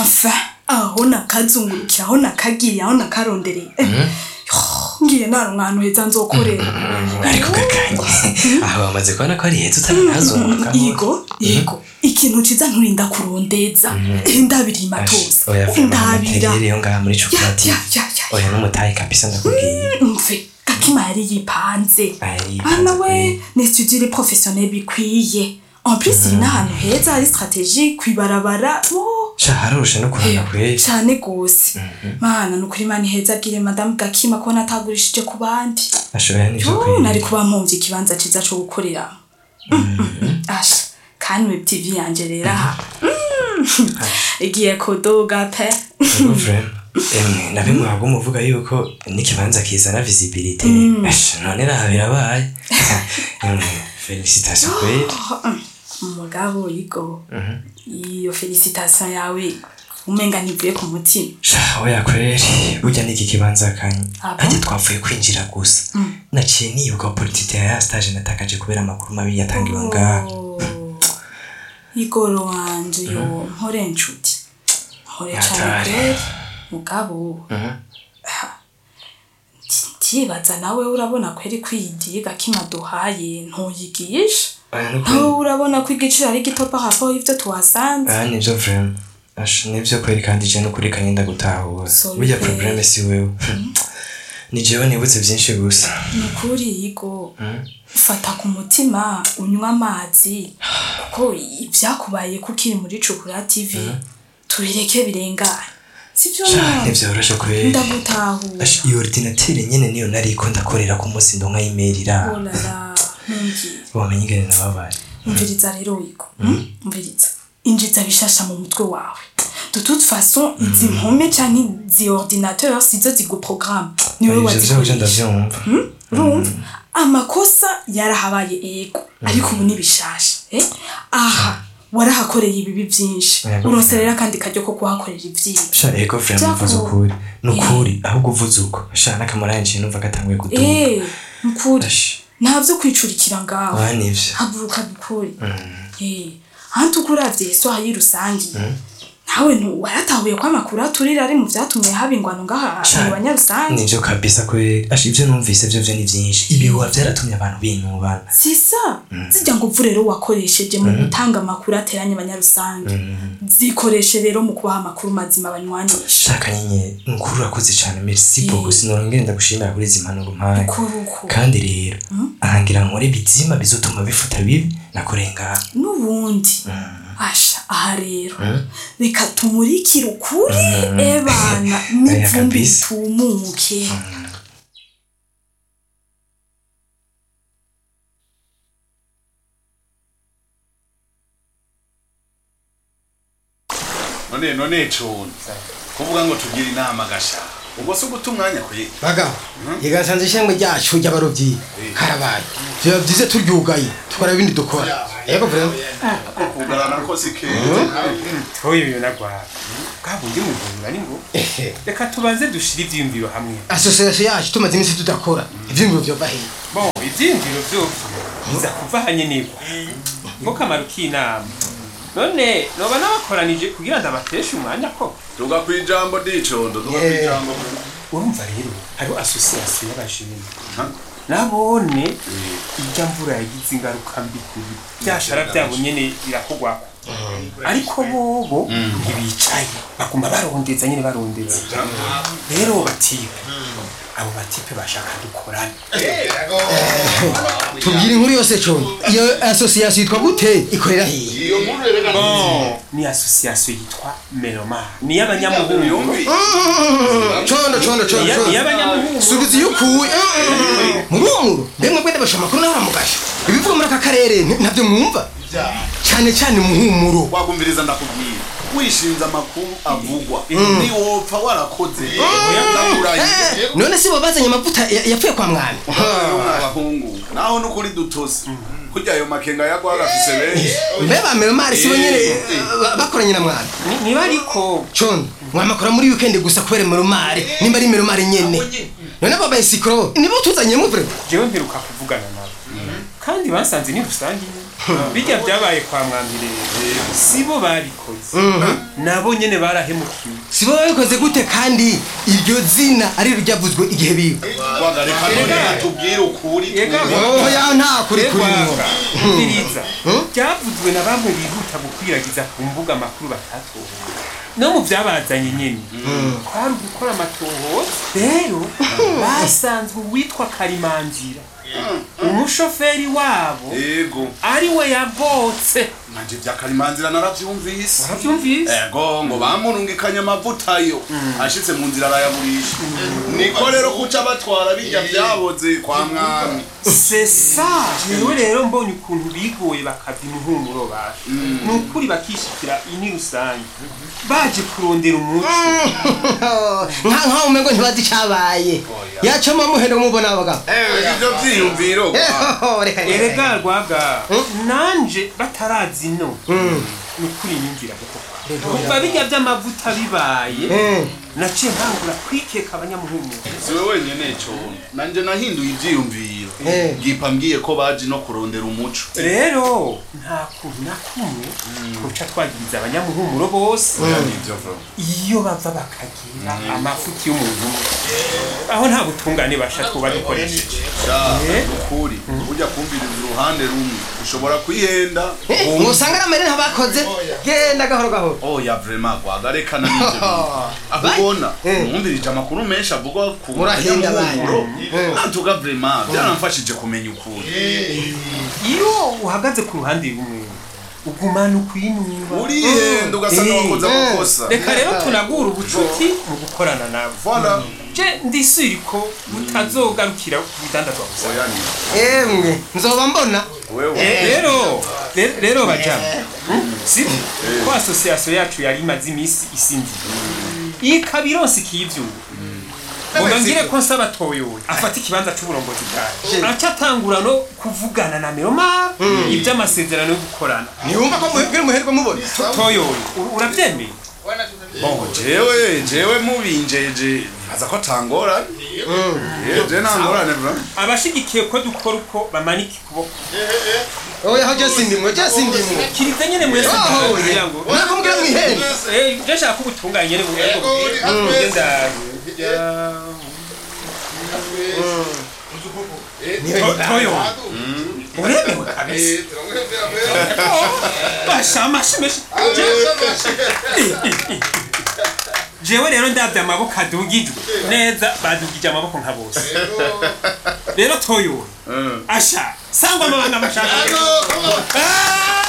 enfin aho nakazungurukira aho nakagiriye aho nakarondereye Eh, yo, ngiye nari umwana uheza nzokorera ariko gakanye aho bamaze kubona ko ari heza utaranazunguka yego yego ikintu ciza nturinda kurondeza ndabirima tose oya ndabira famateriyeri yo ngaha muri ya chocolate ya ya ya oya n'umutayi kabisa ndakubwiye mve gakima yari yipanze Ari ana yipanze we kweli. ni studire professionnel bikwiye en plus iri n'ahantu heza hari stratégie kwibarabara oh, sha haroroshe no kurana kweli cane gose mana nukuri mana iheza agire madamu gakima ko natagurishije ku bandi ashoboye n'ivyo Oh, kweli nari kuba mpumvye ikibanza ciza co gukoreramo asha kandi web tv yanje rero aha Mm. igiye kuduga pe Ego vrema emwe nabimwabwo muvuga yuko n'ikibanza kizana visibilité Ash, none raha birabaye emwe felicitation kweli umugabo yigo iyo felicitation yawe umenga ntivuye ku mutima sha oya kweli burya n'iki kibanza kanye Ah bon? ajya twavuye kwinjira gusa naciye nibuka opportunité ya stage natakaje kubera amakuru mabi yatangiwe ngaha igoro wanje yo mpore nshuti mpore cane Yatari. kweli mugabo ndibaza nawe urabona kweri kwiyidiga kima duhaye ntuyigisha Oya, no nawe kweli. urabona ko igiciro ari gito par rapport y'ivyo tuhasanze Ah, nivyo vrema Ash, nivyo kweli kandi je nukuri kanye ndagutahura Sorry burya kweli. probleme si wewe ni jewe nibutse vyinshi gusa ni ukuri yigo fata ku mutima unywa amazi kuko ibyakubaye ko ukiri muri cukura tv tubireke birengane sibyo Sha, nawe ntivyoroshe kweli ndagutahura Ash, iyo ordinateur nyene niyo nariko ndakorera ku munsi ndonka imerira olala ntumbwire wamenye ingene nababaye umviriza rero wigo umviriza injiza bishasha mu mutwe wawe de toute façon izi mpome canke izi ordinateur sizo ziguprogramme niwe ivyo vyose wazikoresha ndavyumva urumva amakosa yarahabaye ego ariko ubu ni bishasha eh? aha warahakoreye ibibi byinshi Yego. uronse rero akandi karyo ko kuhakorera ivyiza sha ego vrema Vyaku- mvuze ukuri nukuri ahubwo uvuze uko sha n'akamaro yanje numva gatanguye kuduga eh mukuri Ash, nta vyo kwicurikira ngaho ah nivyo haguruka dukuri eh hantu ukuravye so hayi rusangi nawe ntu waratahuye ko amakuru aturira ari mu vyatumye haba ingwano ngaha Sha, mu banyarusangi nivyo kabisa kweli Ash, ivyo numvise vyo vyo ni vyinshi ibihuha vyaratumye abantu binubana sisa zijya ngo uvu rero wakoresheje mu gutanga amakuru ateranye abanyarusange zikoreshe rero mu kubaha amakuru mazima banywanisha shaka nyine nukuri urakoze cane merci beaucoup sinorongere ndagushimira kuri izi mpanuro mpaye kuruko kandi rero ahangira nkore bizima bizotuma bifuta bibi nakoreye ngaha n'ubundi asha aha rero reka tumurikire ukuri ebana n'ivumbi kabisa. ritumuke none none cuni kuvuga ngo tugire inama gasha ubwo si uguta umwanya kuri baga igasanze ishengwe ryacu ry'abarobyi karabaye biba byiza turyugaye tukora ibindi dukora yego vrema kugarana ko si keza toye ibintu nagwara bwabundi muvunira ni ngo reka tubanze dushire ivyiyumviro hamwe asosiyasiyo yacu tumaze iminsi tudakora ivyiyumviro vyova hehe bon ivyiyumviro vyovyo biza kuva hanyenegwa nko kamaro k'inama none noba nabakoranije kugira ndabateshe umwanya ko tuga ku ijambo dicondo tuga ku Yeah. ijambo urumva rero hariho asosiyasiyo y'abajene nabone irya mvura yagize ingaruka mbi kuri byashara byabo nyene birakogwako ariko bobo ntibicaye baguma barondeza nyene barondeza rero batipe abo batipe bashaka dukorane tubwire inkuru yose cone iyo asosiyasiyo yitwa gute ikorera hehe bon ni asosiyasiyo yitwa meloma ni y'abanyamuhungu condo condo condo Iya- condo iy'abanyamuhungu subiza iyo ukuye murumuru mbemwe bwende basha amakuru nawe aramugasha ibivuga muri aka karere nti- ntabyo mwumva cyane cyane muhumuro wagumviriza ndakubwira wishinze amakuru avugwa niwopfa warakoze ndakurahiye none si bo bazanye amavuta ya- yapfuye kwa mwami abahungu naho nukuri dutose kurya ayo makenga yagwa gafise benshi mbe bamera mari si bo nyene ba- bakoranye na mwami Ni- niba ariko condo mwamakora muri weekend gusa kubera meromari nimba ari meromari nyene none abo bayisikoro nibo tuzanye mu vrema jewe mperuka kuvugana nabo kandi basanze ni rusange nyene bijya byabaye kwa mwambire sibo babikoze bose nabo nyene barahemukiwe si bo babikoze gute kandi iryo zina ari ryo ryavuzwe igihe biga Rwanda reka none tubwire ukuri Ega, twebwe. oh ya nta kuri kuri mwo umviriza byavuzwe na bamwe bihuta gukwiragiza ku mbuga amakuru batatohoza no mu byabazanye nyine kwari ugukora amatohoza rero basanzwe uwitwa karimanzira umushoferi wabo yego ari we yagotse nanje vya karimanzira naravyumvise urabyumvise ego ngo bamurungikanye amavuta yo ashitse mu nzira arayagurisha niko rero kuca batwara bijya vyaboze kwa mwami sesa jewe rero mbonye ukuntu bigoye bakava imihumuro basha ni ukuri bakishikira ini rusange baje kurondera umuco nka nkaho umengo ntibazi icabaye yacoma muhendo mubona abagabo ivyo vyiyumviro Ehoho, reka reka erega rwaga nanje batarazi no ni ukuri nyumvira kuko kuva bijya by'amavuta bibaye Mm. naciye nkangura kwikeka abanyamuhumuro siwe wenyene cone nanje nahinduye ivyiyumviro Eh. gipa mbwiye ko baje no kurondera umuco rero nta kuntu na kumwe twoca twagiriza abanyamuhumuro bose oya nivyo vyo iyo bava bakagira amafuti y'umuntu umwe aho nta butungane basha twuba dukoresheje sha Eh. ukuri burya kumviriza uruhande rumwe ushobora kwihenda musanga ari amarira bakoze genda gahoro gahoro oya vrema gwagarekana n'ivyo bintu ahubona Eh. numvirije amakuru menshi avugwa ku Murahenda banyamuhumuro Eh. nantuga vrema byaramfashije kumenya ukuri iyo uhagaze ku ruhande rumwe ugumana ukwinumva urihenda ugasa Eh. n'uwakoze amakosa reka rero tunagura ubucuti mu gukorana nabo Voilà. je ndisiri ko butazogarukira ku bidandazwa gusa oya ni emwe nzoba mbona wewe rero re- rero bajama si ko asosiyasiyo yacu yari imaze iminsi isinzira ikaba ironse ikivyuba ngo ngire ko nsaba toyoye afata ikibanza c'uburongozi bwayo aca atangura no kuvugana na meroma ivy'amasezerano yo gukorana ntiwumva ko muhebwe muherwe mubona toyoye u- uravyemeye bongo jewe jewe mubinjeje baza ko tangorane je ntangorane vrema abashigikiye ko dukora uko bamanika ukuboko oya ho jesi ndimwe jesi ndimwe kiriza nyene mwese Oh, kugira ngo nakumbwira mwihende Eh, je nshaka ko ubutunganye nyene mu buryo bugenda toyo uremewe kabisa basha amashi menshi jewe rero ndavye amaboko adugijwe neza badugije amaboko nka bose rero toyo asha sangwa amabanga bashaka Ah!